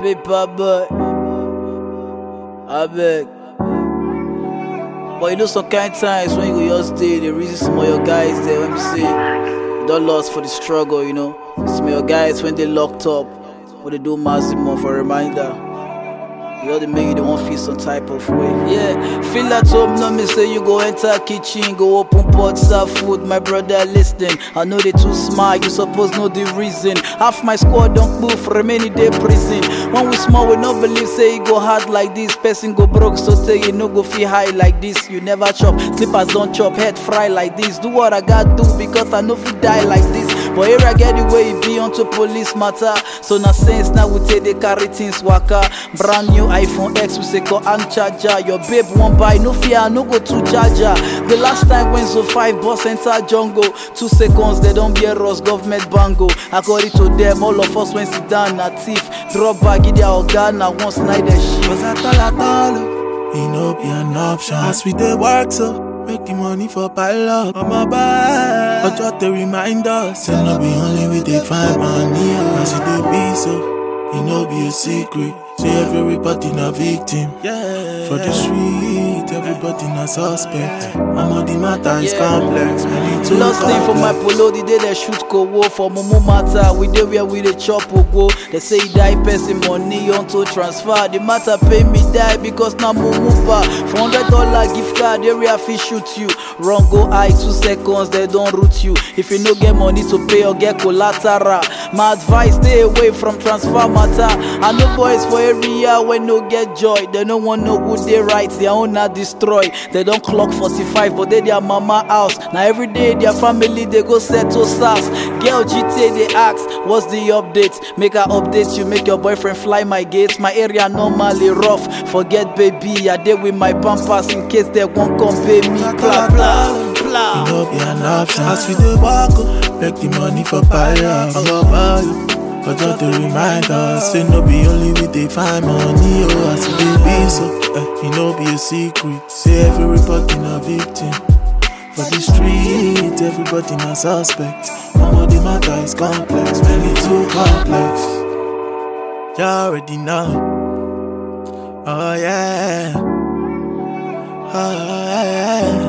paper boy. I beg. But you know some kind times when you go just stay, the reason some of your guys there when you say you don't lost for the struggle, you know. Some of your guys when they locked up, when they do maximum for reminder. You know they make you they want feel some type of way. Yeah, feel at home, no me say you go enter kitchen, go open pot, serve food. My brother listening, I know they too smart, you suppose know the reason. Half my squad don't move, remaining day prison. When we small, we no believe say it go hard like this. Person go broke, so say you no go feel high like this. You never chop, slippers don't chop, head fry like this. Do what I got do because I know if die like this. But here I get the way it be onto police matter. So na sense now we take the carry things waka. Brand new iPhone X we say call and charger. Your babe won't buy no fear, no go to charger. The last time when so five boss enter jungle, two seconds they don't be us government bango. According to them, all of us when sit down na thief. Drop bag in their organ na once night the shit. Cause at all at all, it no be an option. As we dey work so, make the money for pile up. On my back, but just to remind us, say no be only we dey find money. oh. As it dey be so, it no be a secret. Say everybody na victim. Yeah. For the street, everybody na suspect. I'm on the matter is Yeah. complex. Many too Lost thing for my complex. polo, the day they shoot kowo for Momo matter. We dey where we dey chop ogo. They say he die person money onto transfer. The matter pay me die because na Momo pa. For hundred dollar gift card, area fit shoot you. Run go high two seconds, they don't root you. If you no get money to pay or get collateral, my advice stay away from transfer matter. I know boys for area when no get joy. They no want know who they right, their own na destroy. They don't clock 45, but they their mama house. Now every day their family they go settle SARS. Girl GTA they ask, what's the update? Make I update you, make your boyfriend fly my gates. My area normally rough. Forget baby, I dey with my pampers in case they won't come pay me. Blah blah It blah. no be an option. As we dey walk, oh, make the money for pile up. I'm a value. But just to remind us, say no be only we dey find money. Oh, as it dey be so, eh, it no be a secret. Say everybody na victim. For the street, everybody na suspect. Mama, the matter is complex, many too complex. You already know. Oh yeah. Oh yeah.